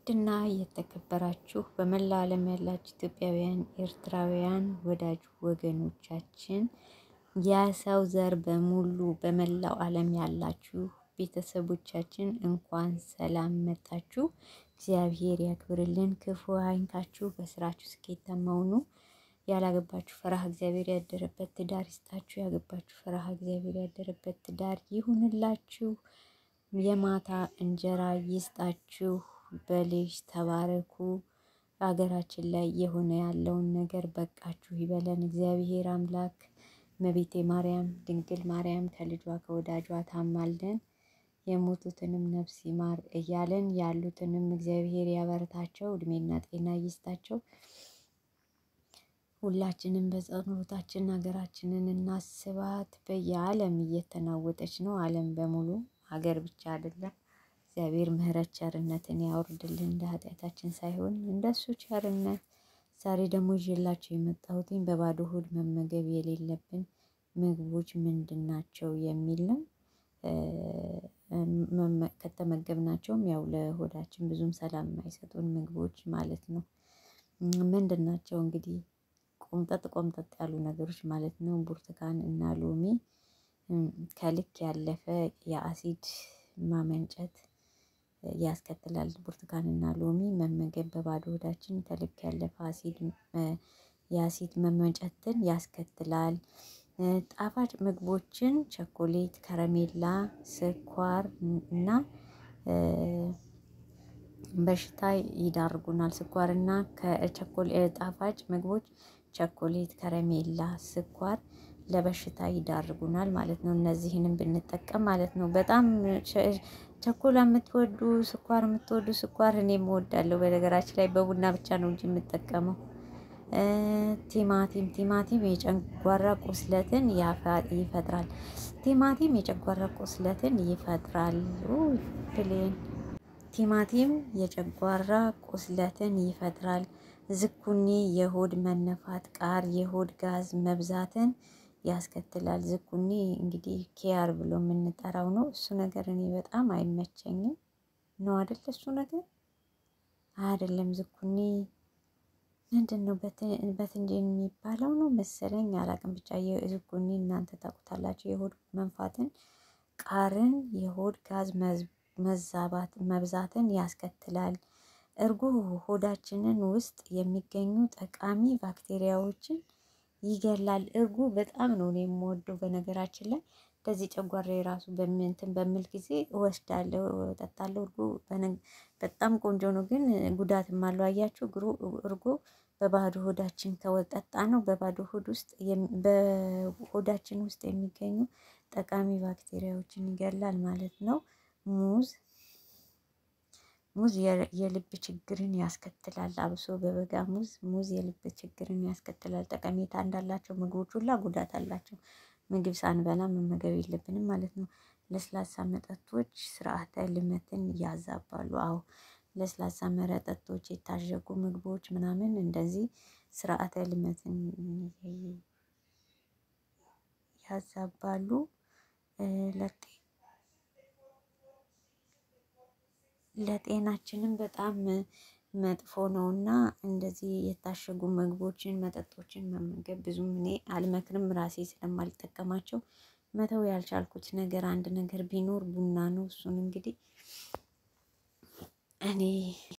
ውድና የተከበራችሁ በመላ ዓለም ያላችሁ ኢትዮጵያውያን፣ ኤርትራውያን ወዳጅ ወገኖቻችን የሰው ዘር በሙሉ በመላው ዓለም ያላችሁ ቤተሰቦቻችን እንኳን ሰላም መጣችሁ። እግዚአብሔር ያክብርልን፣ ክፉ አይንካችሁ፣ በስራችሁ ስኬታማ ሁኑ። ያላገባችሁ ፈራህ እግዚአብሔር ያደረበት ትዳር ይስጣችሁ። ያገባችሁ ፈራህ እግዚአብሔር ያደረበት ትዳር ይሁንላችሁ። የማታ እንጀራ ይስጣችሁ። በልጅ ተባረኩ። ሀገራችን ላይ የሆነ ያለውን ነገር በቃችሁ ይበለን እግዚአብሔር አምላክ። እመቤቴ ማርያም ድንግል ማርያም ከልጇ ከወዳጇ ታማልደን፣ የሞቱትንም ነፍስ ይማር እያለን ያሉትንም እግዚአብሔር ያበረታቸው፣ እድሜና ጤና ይስጣቸው። ሁላችንም በጸሎታችን ሀገራችንን እናስባት። በየዓለም እየተናወጠች ነው ዓለም በሙሉ ሀገር ብቻ አይደለም። እግዚአብሔር ምሕረት ቸርነትን ያወርድልን እንደ ኃጢአታችን ሳይሆን እንደሱ ቸርነት። ዛሬ ደግሞ ይዤላቸው የመጣሁትኝ በባዶ ሆድ መመገብ የሌለብን ምግቦች ምንድን ናቸው የሚል ነው። ከተመገብናቸውም ያው ለሆዳችን ብዙም ሰላም የማይሰጡን ምግቦች ማለት ነው። ምንድን ናቸው እንግዲህ ቆምጠጥ ቆምጠጥ ያሉ ነገሮች ማለት ነው። ብርቱካን እና ሎሚ ከልክ ያለፈ የአሲድ ማመንጨት ያስከትላል። ብርቱካን እና ሎሚ መመገብ በባዶ ሆዳችን ከልክ ያለፈ አሲድ የአሲድ መመንጨትን ያስከትላል። ጣፋጭ ምግቦችን ቸኮሌት፣ ከረሜላ፣ ስኳር እና በሽታ ይዳርጉናል። ስኳር እና ጣፋጭ ምግቦች ቸኮሌት፣ ከረሜላ፣ ስኳር ለበሽታ ይዳርጉናል ማለት ነው። እነዚህንም ብንጠቀም ማለት ነው። በጣም ቸኮላ የምትወዱ ስኳር የምትወዱ ስኳር እኔም እወዳለሁ። በነገራችን ላይ በቡና ብቻ ነው እንጂ የምጠቀመው። ቲማቲም ቲማቲም የጨጓራ ቁስለትን ይፈጥራል። ቲማቲም የጨጓራ ቁስለትን ይፈጥራል። ፕሌን ቲማቲም የጨጓራ ቁስለትን ይፈጥራል። ዝኩኒ የሆድ መነፋት፣ ቃር የሆድ ጋዝ መብዛትን ያስከትላል። ዝኩኒ እንግዲህ ኪያር ብሎ የምንጠራው ነው። እሱ ነገር እኔ በጣም አይመቸኝም ነው አይደል? እሱ ነገር አይደለም። ዝኩኒ ምንድን ነው? በትንጅን የሚባለው ነው መሰለኝ፣ አላቅም። ብቻ ዝኩኒ እናንተ ታውቁታላችሁ። የሆድ መንፋትን፣ ቃርን፣ የሆድ ጋዝ መዛባት መብዛትን ያስከትላል። እርጎ ሆዳችንን ውስጥ የሚገኙ ጠቃሚ ባክቴሪያዎችን ይገላል። እርጎ በጣም ነው እኔ የምወደው። በነገራችን ላይ እንደዚህ ጨጓራ የራሱ በምንትን በምል ጊዜ እወስዳለሁ፣ እጠጣለሁ። እርጎ በጣም ቆንጆ ነው፣ ግን ጉዳትም አለው። አያችሁ እርጎ በባዶ ሆዳችን ከወጠጣ ነው በባዶ ሆድ ውስጥ በሆዳችን ውስጥ የሚገኙ ጠቃሚ ባክቴሪያዎችን ይገላል ማለት ነው። ሙዝ ሙዝ የልብ ችግርን ያስከትላል። አብሶ በበጋ ሙዝ ሙዝ የልብ ችግርን ያስከትላል። ጠቀሜታ እንዳላቸው ምግቦች ሁላ ጉዳት አላቸው። ምግብ ሳንበላ መመገብ የለብንም ማለት ነው። ለስላሳ መጠጦች ስርዓተ ልመትን ያዛባሉ። አዎ ለስላሳ መጠጦች፣ የታሸጉ ምግቦች ምናምን እንደዚህ ስርዓተ ልመትን ያዛባሉ። ለጤናችንም በጣም መጥፎ ነው እና እንደዚህ የታሸጉ ምግቦችን መጠጦችን መመገብ ብዙም እኔ አልመክርም። ራሴ ስለማልጠቀማቸው መተው ያልቻልኩት ነገር አንድ ነገር ቢኖር ቡና ነው። እሱን እንግዲህ እኔ